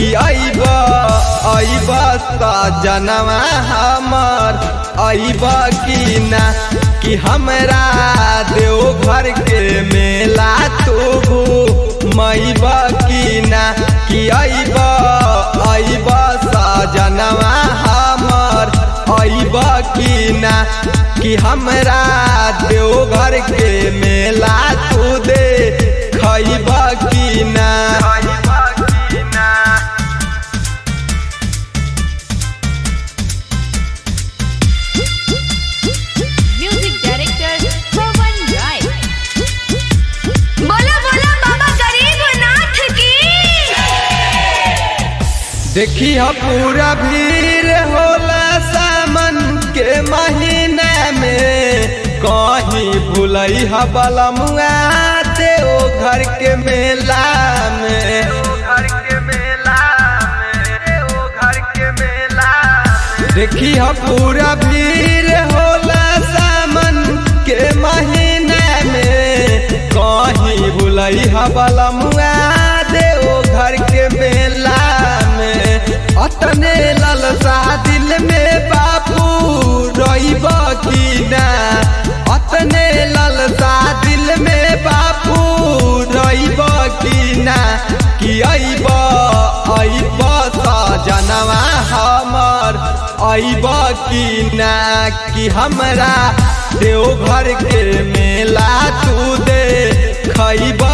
कि अइब अइब सजनवा हमर अइब कि ना कि हमरा देवघर के मेला तू मैब कि ना कि अइब अइब सजनवा हमर अइब कि ना कि हमरा देवघर के मेला तू दे खइब कि ना म्यूजिक डायरेक्टर पवन राय बोला बोला बाबा गरीबनाथ की देखी ह पूरा भीड़ होला सामन के महीना में कहीं भूलई ह बलमुआ देव घर के मेला में देखी ह पूरा भीड़ होला सामन के महीना में कहीं भूलई ह बलमुआ देव घर के मेला में अतने ललसा दिल में बापू रहीब कि ना अतने ललसा दिल में बापू रहीब कि ना कि अइब अइब सजनवा हमर अइब कि ना कि हमरा देवघर के मेला तू दे खइब